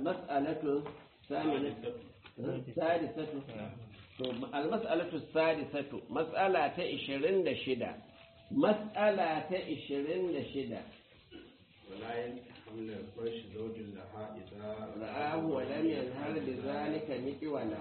almas'alatu saminatu sadisatu to almas'alatu sadisatu mas'ala ta 26 mas'ala ta 26 ولا يحمل الفرش زوج لها إذا رآه ولم ينهر بذلك مكولا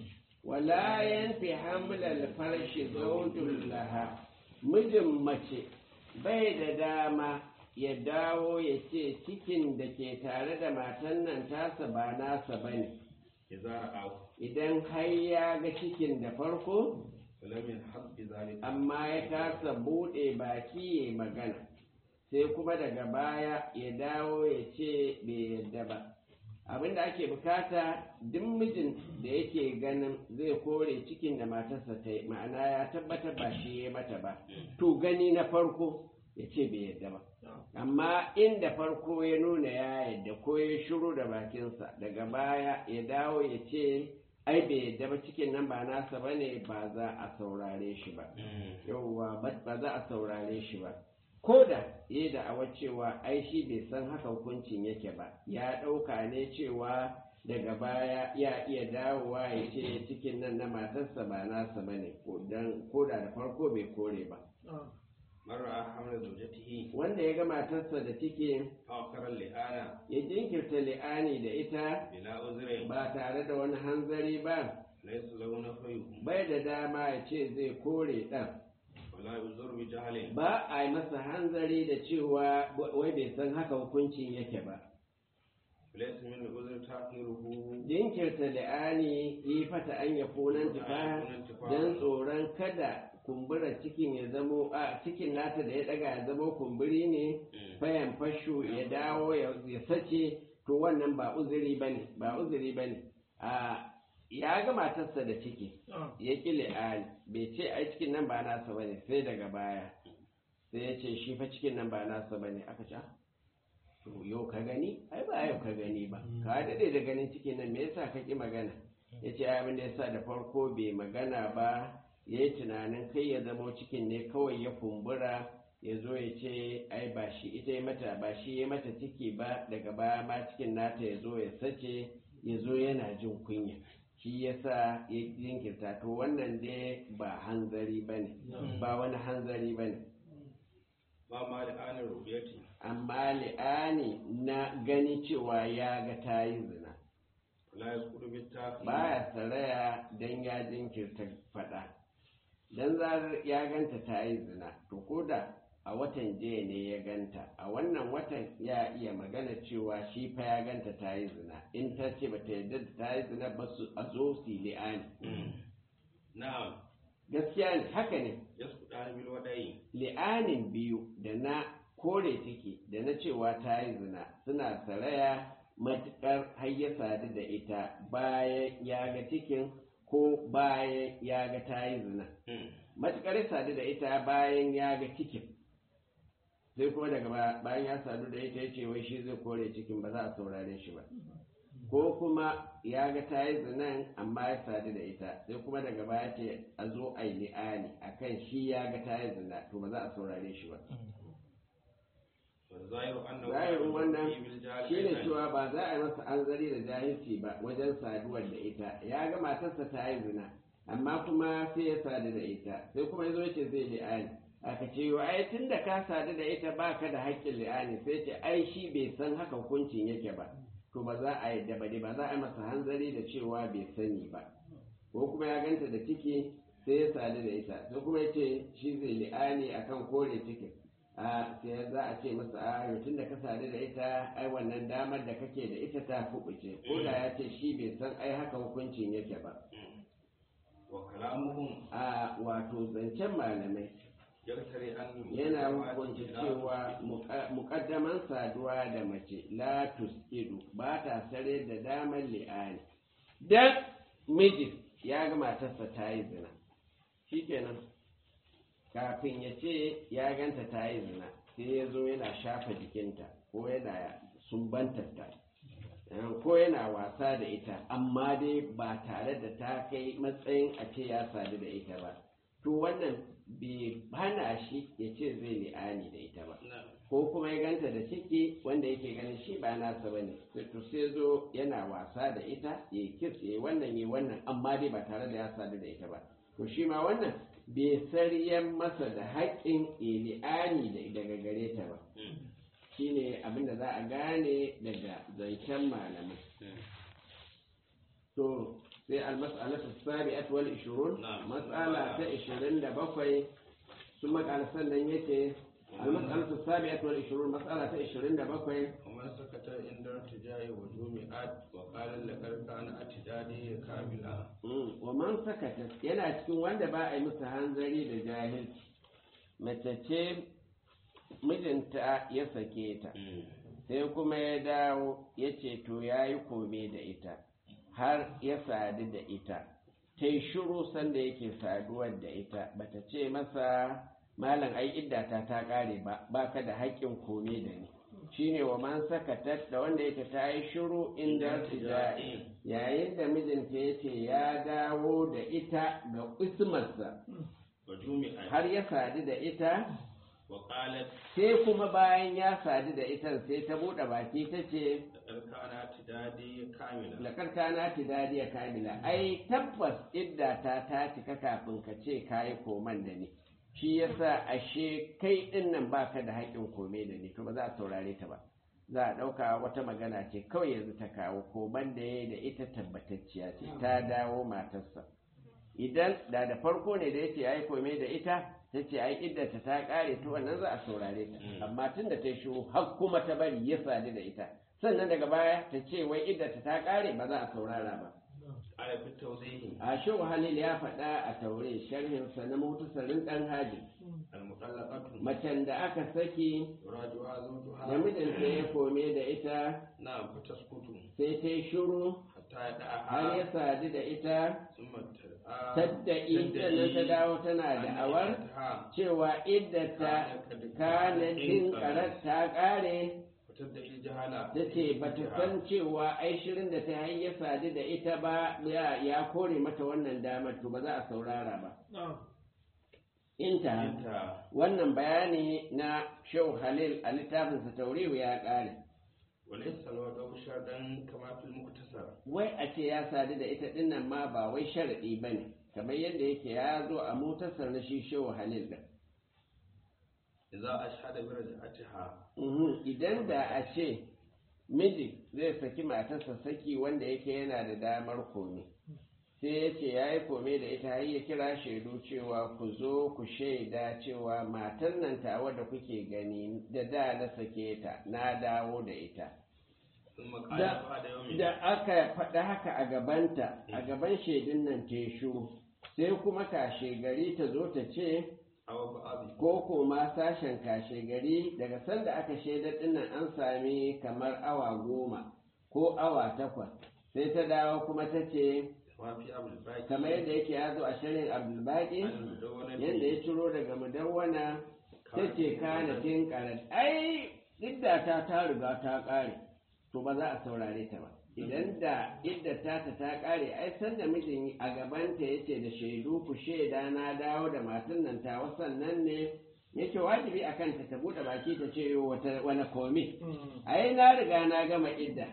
ولا ينفي حمل الفرش زوج لها mijin mace bai da dama ya dawo ya ce cikin da ke tare da matan nan tasa ba nasa ba ne إذا رآه idan har ya ga cikin da farko ولم ينحب بذلك amma ya kasa buɗe baki ya magana sai kuma daga baya ya dawo ya ce bai yadda ba abinda ake bukata duk mijin da yake ganin zai kore cikin da matarsa ta yi ma'ana ya tabbatar ba shi ya mata ba to gani na farko ya ce bai yadda ba amma inda farko ya nuna ya yadda ko ya shiru da bakinsa daga baya ya dawo ya ce ai bai yadda ba cikin nan ba nasa ba ne ba za a saurare shi ba yauwa ba za a saurare shi ba ko da ya da'awar cewa ai shi bai san haka hukuncin yake ba ya ɗauka ne cewa daga baya ya iya dawowa ya ce cikin nan na matarsa ba nasa ba ne ko da da farko bai kore ba من رأى حمل زوجته wanda ya ga matarsa da ciki آخر اللئانة ya jinkirta li'ani da ita بلا عذر ba tare da wani hanzari ba ليس له نفيه bai da dama ya ce zai kore ɗan ولا يعذر بجهل ba a yi masa hanzari da cewa wai bai san haka hukuncin yake ba ليس من العذر تأخيره jinkirta li'ani yi fata an ya kunan tufa don tsoron kada kumbura cikin ya zamo a cikin nata da ya daga ya zamo kumburi ne fayan fashu ya dawo ya ya sace to wannan ba uzuri bane ba uzuri bane a ya ga matarsa da ciki ya ki li'ani bai ce ai cikin nan ba nasa bane sai daga baya sai ya ce shi fa cikin nan ba nasa bane aka ce "Ah, to yau ka gani ai ba yau ka gani ba ka daɗe da ganin cikin nan me yasa ka ki magana ya ce ai abin da yasa da farko bai magana ba ya yi tunanin kai ya zamo cikin ne kawai ya kumbura ya zo ya ce ai ba shi ita ya mata ba shi ya mata ciki ba daga baya ma cikin nata ya zo ya sace ya zo yana jin kunya shi yasa ya jinkirta to wannan dai ba hanzari ba ne ba wani hanzari ba ne ما ما لآن رؤيته amma li'ani na gani cewa ya ga ta yi zina ولا يذكر بالتأخير baya saraya don ya jinkirta faɗa don zarar ya ganta ta yi zina to ko da a watan jiya ne ya ganta a wannan watan ya iya magana cewa shi fa ya ganta ta yi zina in ta ce ba ta yarda da ta yi zina ba su a zo su yi li'ani نعم gaskiya ne haka ne يسقطان بالوداع li'anin biyu da na kore ciki da na cewa ta yi zina suna saraya matuƙar har ya sadu da ita bayan ya ga cikin ko bayan ya ga ta yi zina matuƙar ya sadu da ita bayan ya ga cikin sai kuma daga ba- bayan ya sadu da ita ya ce wai shi zai kore cikin ba za a saurare shi ba ko kuma ya ga ta yi zinan amma ya sadu da ita sai kuma daga baya ce a zo a yi li'ani a kan shi ya ga ta yi zina to ba za a saurare shi ba والظاهر أنه zahirin wannan يأتي بالجهل shi ne أيضاً. cewa ba za a yi masa anzari da jahilci ba wajen saduwar da ita ya ga matarsa ta yi zina amma kuma sai ya sadu da ita sai kuma ya zo ce zai li'ani aka ce wa ai tun da ka sadu da ita ba ka da haƙƙin li'ani sai ce ai shi bai san haka hukuncin yake ba to ba za a yi da ba ba za a yi masa hanzari da cewa bai sani ba ko kuma ya ganta da ciki sai ya sadu da ita sai kuma ya ce shi zai li'ani akan kore cikin a sai za a ce masa a tun da ka sadu da ita ai wannan damar da kake da ita ta fubuce ko da ya ce shi bai san ai haka hukuncin yake ba وكلامهم a wato zancen malamai يقتري أن yana hukunta cewa muka- mukaddaman saduwa da mace la tuskidu ba ta sare da damar li'ani dan mijin ya ga matarsa ta yi zina shikenan kafin ya ce ya ganta ta yi zina sai ya zo yana shafa jikinta ko yana sumbantarta eh, ko yana wasa da ita amma dai ba tare da ta kai matsayin a ce ya sadu da ita ba to wannan bai hana shi ya ce zai li'ani da ita ba ko kuma ya ganta da ciki wanda yake ganin shi ba nasa ba ne to sai zo yana wasa da ita ya kis ya wannan ya wannan amma dai ba tare da ya sadu da ita ba to shi ma wannan bai saryan masa da haƙƙin li'ani daga gare ta ba shine abin da za a gane daga zancen malamai to sai almas'alatu sabi'at wal 20 mas'ala ta 27 sun makala sannan yace almas'alatu sabi'at wal 20 mas'ala ta 27 ومن سكت عند ارتجاء وجومئات وقال لقد كان اعتدادي كاملا wa man sakata yana cikin wanda ba a yi musu hanzari da jahilci mace ce mijinta ya sake ta sai kuma ya dawo ya ce to ya yi kome da ita har ya sadu da ita ta yi shiru sanda yake saduwar da ita bata ce masa malam ai iddata ta kare ba baka da haƙƙin kome da ni shine wa man sakatat da wanda yake ta yi shiru inda tija'i yayin da mijinta ya ce ya dawo da ita ga ismarsa وجومئات har ya sadu da ita وقالت sai kuma bayan ya sadu da ita sai ta buɗe baki ta ce لقد كان اعتدادي كاملا lakar kana tidadiya kamila ai tabbas idda ta ta cika kafin ka ce kayi koman da ni shi yasa ashe kai din nan baka da haƙƙin kome da ni to ba za a saurare ta ba za a ɗauka wata magana ce kawai yanzu ta kawo koman da ya da ita tabbatacciya ce ta dawo matarsa idan da da farko ne da yace ai kome da ita ta ce ai iddata ta ƙare to wannan za a saurare ta amma tun da ta yi shiru har kuma ta bari ya sadu da ita sannan daga baya ta ce wai iddata ta ƙare ba za a saurara ba على في التوضيح a shehu halil ya faɗa a taure sharhinsa na mutusarin ɗan haji المطلقة macen da aka saki يراجعها زوجها da mijinta ya kome da ita نعم فتسكت sai ta yi shiru حتى har ya يدعها sadu da ita ثم تدعى tadda'i sannan ta dawo tana da awar cewa iddata kanatin karar ta ƙare وتدعي الجهالة ta ce ba ta san cewa ai shirin da ta yi ya sadu da ita ba ya ya kore mata wannan damar to ba za a saurara ba inta أنت wannan bayani na shehu halil a littafinsa taurihu ya ƙare وليس الوضع شرطا كما في المختصر wai a ce ya sadu da ita dinnan ma ba wai sharaɗi ba ne kamar yadda yake ya zo a mutasar na shi shehu halil da إذا أشهد برجعتها Mhm, idan da a ce miji zai saki matarsa saki wanda yake yana da damar kome sai ya ce ya yi kome da ita har ya kira shaidu cewa ku zo ku shaida cewa matar nan tawa da kuke gani da da na sake ta na dawo da ita ثم قال da, بعد يوم da aka faɗi haka a gabanta a gaban shaidun nan ta yi shuru sai kuma kashe gari ta zo ta ce أو بعض ko koma sashen kashe gari daga sanda aka shaidar dinnan an sami kamar awa goma ko awa takwas sai ta dawo kuma ta ce ما في أبو الباقي kamar yadda yake ya zo a shirin abdulbaki المدونة yadda ya ciro daga mudawwana ta ce kanatin karat ai iddata ta riga ta kare to ba za a saurare ta ba idan da iddata ta ta kare ai san da mijin a gabanta yace da shaidu ku shaida na dawo da matan nan ta wasannan ne yake wajibi a kanta ta bude baki ta ce yo wata wani komi ai na riga na gama idda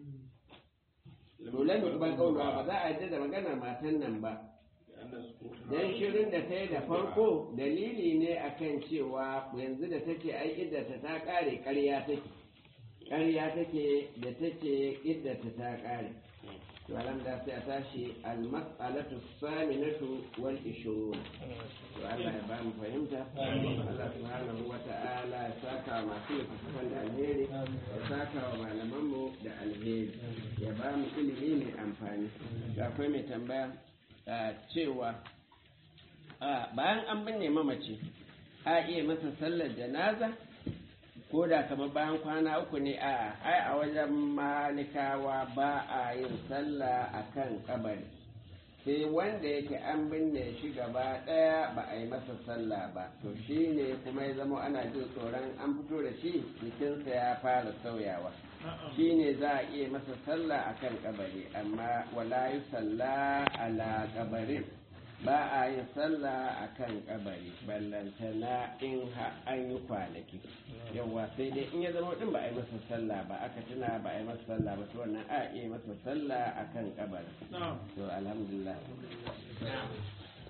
dole mu ban kaulawa ba za a yadda da maganar matan nan ba لأن سكوتها dan shirin da ta yi da farko dalili ne akan cewa yanzu da take ai iddata ta kare ƙarya take ƙarya take da take iddata ta kare to alhamdulillah sai a tashi al-mas'alatu saminatu wal ishrun to Allah ya ba mu fahimta Allah subhanahu wa ta'ala ya saka wa masu littattafan da alheri ya saka wa malaman mu da alheri ya ba mu ilimi mai amfani da akwai mai tambaya a cewa a bayan an binne mamaci a iya masa sallar janaza ko da kamar bayan kwana uku ne a ai a wajen malikawa ba a yin sallah a kan kabari sai wanda yake an binne shi gaba ɗaya ba a yi masa sallah ba to shi ne kuma ya zama ana jin tsoron an fito da shi jikinsa ya fara sauyawa shi ne za a iya masa sallah a kan kabari amma wala yi sallah ala kabarin ba a yin sallah a kan kabari ballantana in ha an yi kwanaki yawa sai dai in ya zama din ba a yi masa sallah ba aka tuna ba a yi masa sallah ba to wannan a iya masa sallah a kan kabari to alhamdulillah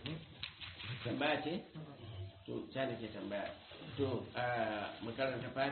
tambaya ce to ta da ke tambaya to a makaranta fati